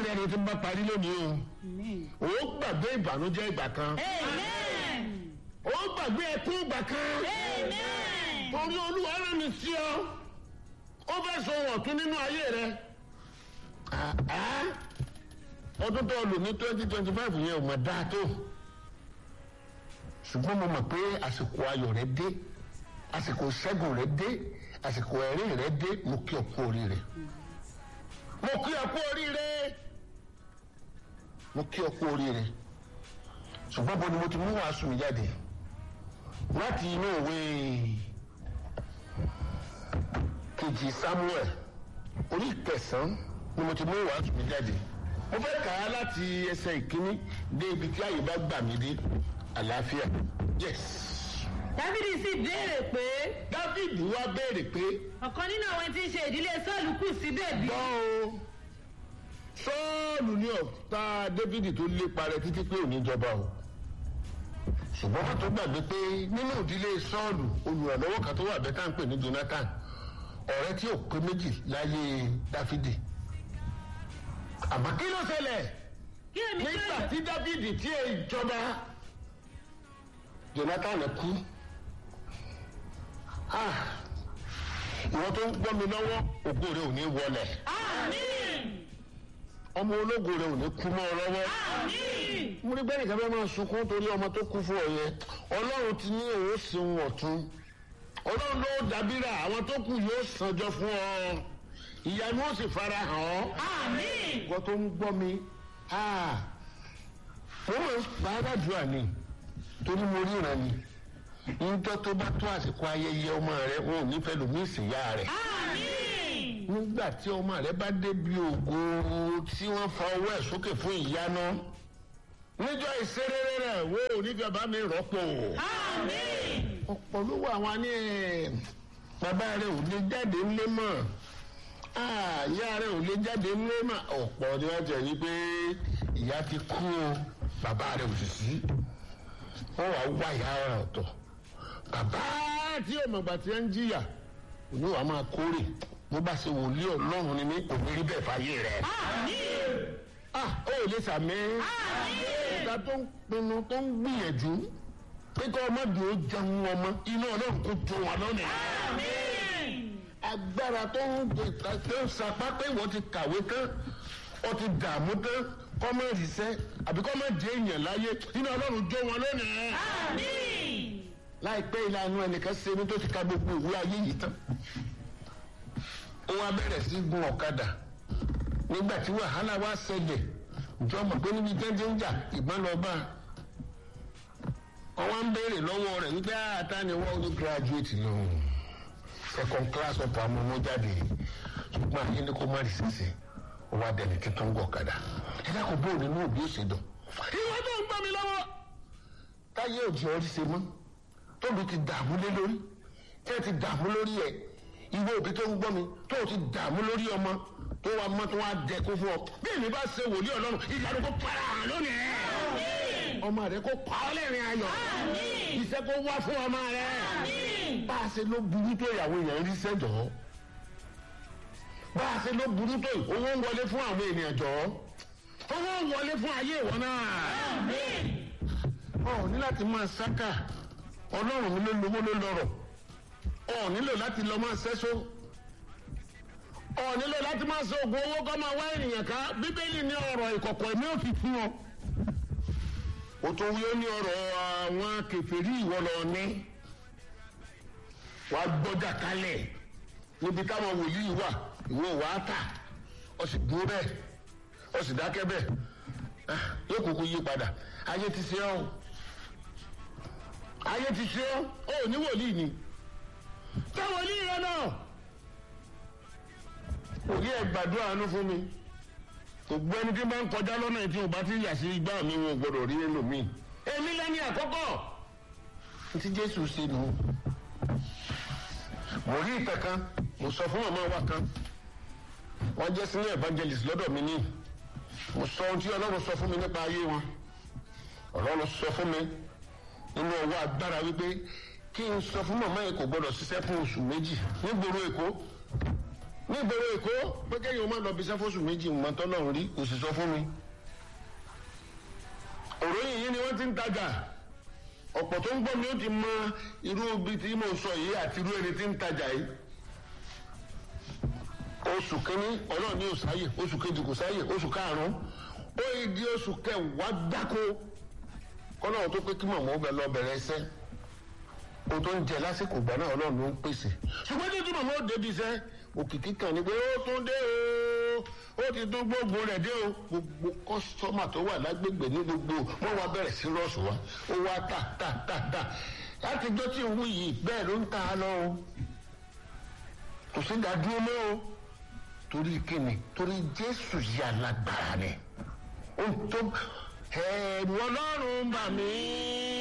ẹni tí ń bá parí lónìí o ó gbàgbé ìbànújẹ́ ìgbà kan ó gbàgbé ẹkún ìgbà kan torí olúwa rán mi sí ọ ó fẹ́ sọ wọ̀tún nínú ayé rẹ ọdún tó lò ní twenty twenty five yẹn ò mọ̀ dáa tó ṣùgbọ́n mo mọ̀ pé àsìkò ayọ̀ rẹ dé àsìkò ṣẹ́gun rẹ dé àsìkò ẹ̀rín rẹ dé mo kí ọ kú oríire mo kí ọ kú oríire mo kí ọ kú oríire ṣùgbọ́n bó ni mo ti mú wàásù mi jáde láti inú òwe kejì samuel orí kẹsàn-án ni mo ti mú wàásù mi jáde mo fẹ́ kà á láti ẹsẹ̀ ìkíní dé ibi tí àyè bá gbà mí dé àlàáfíà yes. dáfídì sì béèrè pé dáfídì wá béèrè pé ọ̀kan nínú àwọn tí ń ṣe ìdílé sọ́ọ̀lù kù síbẹ̀ bí. gbọ́ o sọ́ọ̀lù ní ọ̀tá dávidi tó lépa rẹ títí pé òní jọba o ṣùgbọ́n wọ́n tó gbàgbé pé nínú ìdílé sọ́ọ̀lù olùrànlọ́wọ́ kan tó wà bẹ́ẹ̀ tá à ń pè ní jonathan ọ̀rẹ́ tí ò pé méjì láyé dáfídì àmọ́ kí ló ṣẹlẹ̀ kí èmi tó nígbà tí dávidi tí èyí jọba jonathan kú Ah, ìwọ tó ń gbọ́ mi lọ́wọ́ ògo rẹ ò ní wọlẹ̀ àmín ọmọ ológo rẹ ò ní kú mọ́ ọ lọ́wọ́ àmín mo rí bẹ́ẹ̀ nìkan fẹ́ máa sunkún torí ọmọ tó kú fún ọ yẹn ọlọ́run ti ní òun ṣeun ọ̀tún ọlọ́run ló dàbíra àwọn tó kù yóò sanjọ fún ọ ìyanu ó sì fara hàn ọ́ àmín ìwọ tó ń gbọ́ mi ah, wọ́n máa ń pa á ládùúrà ni torí mo ríran ni níjọ́ tó bá tó àsìkò ayẹyẹ ọmọ rẹ wọn ò ní fẹ́ lòmí ìsìnyá rẹ àmín nígbà tí ọmọ rẹ bá débi ògo tí wọ́n fa ọwọ́ ẹ̀ sókè fún ìyanu níjọ́ ìṣeréré rẹ̀ wo onífẹ́ bá mi rọ́pò àmín ọ̀pọ̀ ló wà wọn ní ẹ̀, bàbá rẹ̀ ò lè jáde ńlé mọ̀ Ah, ìyá rẹ̀ ò lè jáde ńlé mọ̀ ọ̀pọ̀ ni wọ́n jẹ́ yí pé ìyá ti kú o bàbá rẹ̀ ò sì sí wọ́n wá wá ìyá rẹ̀ ọ̀tọ̀ bàbá tí ọmọọgbà tí ń jìyà òní wàá máa kórè bó bá ṣe wòlíì ọlọ́run ni mí kò ní rí bẹ́ẹ̀ fàyè rẹ̀ àmín ah ó lè sàmì ìta tó ń pinnu tó ń gbìyànjú pé kí ọmọdé ó jẹun ọmọ inú ọlọ́run kò tó wọn lónìí. àmín agbára tó ń gbé tó ń sapá pé wọ́n ti kàwé tán wọ́n ti dààmú tán kọ́mọ ìṣiṣẹ́ àbí kọ́mọ jẹ́ èèyàn láyé inú ọlọ́run jó wọn lónìí. àmín láìpẹ́ ìlànà ẹnìkan ṣe ní tó ti ka gbogbo ìwé ayé yìí tán ó wá bẹ̀rẹ̀ sí gun ọ̀kadà nígbà tí wàhálà wá ṣẹlẹ̀ ìjọ mọ̀ pé níbi jẹ́jẹ́ ń jà ìbọn lọ bá a wọ́n ń béèrè lọ́wọ́ rẹ̀ wípé àtà ni wọ́n ní graduate lọ second class ọ̀pọ̀ àmọ́ ọmọ jáde ṣùgbọ́n àyè ni kò má rí sísè ó wá dẹni tuntun ń gọ̀ ọ̀kadà ẹ dákun bóun nínú òbí ó ṣe dùn. ìwọ tó ń gbọ́ mi lọ́wọ́ táyé òjì ọrí ṣe mọ́ tóbi ti dààmú lé lórí tí ẹ ti dààmú lórí ẹ ìwé òbí tó ń gbọ́ mi tó o ti dààmú lórí ọmọ tó wa mọ́ tó wá dẹkun fún ọ bí èmi bá ṣe wòlíì ọlọ́run ìyanu kó para hàn lónìí ọmọ rẹ kó pa ọ́ lẹ́rìn ayọ̀ iṣẹ́ kó wá fún ọmọ rẹ bá a ṣe ló burú tó ìyàwó èèyàn rí sẹ́jọ́ bá a ṣe ló burú tó owó ń wọlé fún àwọn ènìyàn jọ owó ń wọlé fún ayé ìwọ náà ọ ní láti máa sáká ọlọ́run mi ló lówó ló lọ́rọ̀ ọ nílò láti lọ máa ṣẹ́só ọ nílò láti máa ṣe oògùn owó kọ́ máa wá ènìyàn ká bíbélì ní ọ̀rọ̀ ìkọ̀kọ̀ ẹ̀mí ò fi fún ọ. o tó wí ó ní ọ̀rọ̀ àwọn kẹfẹ́rí ìwọ lọ ní wàá gbọ́jà kalẹ̀ níbi táwọn wòlíì wà ìwọ wàá tà ọ sì dúró bẹ́ẹ̀ ọ sì dákẹ́ bẹ́ẹ̀ Ah, yóò kúkú yí padà ayé ti ṣe ọ́ ayé ti ṣe ọ́ ó ní wòlíì ni tẹ wòlíì rẹ náà wòlíì ẹ gbàdúrà àánú fún mi gbogbo ẹni tí bá ń kọjá lọ́nà tí o bá ti yà sí igbá mi wọn ò gbọdọ̀ rí ẹlòmíì èmi lẹ́ni àkọ́kọ́ tí jésù ṣe nù mo rí ìtàn kan mo sọ fún màmá wa kan wọ́n jẹ́ senior evangelist lọ́dọ̀ mi ní mo sọ ohun tí ọlọ́run sọ fún mi nípa ayé wọn ọlọ́run sọ fún mi nínú ọwọ́ agbára wípé kí n sọ fún màmá yẹn kò gbọdọ̀ ṣiṣẹ́ fún oṣù méjì nígboro èkó ní ìgboro èkó pé kéèyàn má lọ bí sáfóṣù méjì mọ́ tọ́lọ́run rí kò sì sọ fún mi òròyìn yìí ni wọ́n ti ń tajà ọ̀pọ̀ tó ń gbọ́ mi ó ti mọ irú ibi tí mo sọ yìí àti irú ẹni tí ń tajà yìí oṣù kínní ọlọ́run ní òsáyè oṣù kejì kò sáyè oṣù karùn-ún ó yí di oṣù kẹwàá gbáko kọ́nà tó pé kí màmá ó bẹ lọ bẹ̀rẹ̀ ẹsẹ́ o tó ń jẹ lásìkò ìgbà náà ọlọ́run ló ń pèsè ṣùgbọ́n tí tí màmá ó débi iṣẹ́ òkìkí kan ni pé ó tún dé o ó ti tún gbógun rẹ̀ dé o gbogbo kọ́sọ́mà tó wà lágbègbè ní gbogbo wọ́n wá bẹ̀rẹ̀ sí rọ́ọ̀sù wa ó wá tà tà tà tà láti jọ́ tí ń wú yìí bẹ́ẹ̀ ló ń ta á lọ o kò sí dádúró mọ́ o torí kíni torí jésù yìí alágbára ni ohun tó ẹ̀rù ọlọ́run bà mí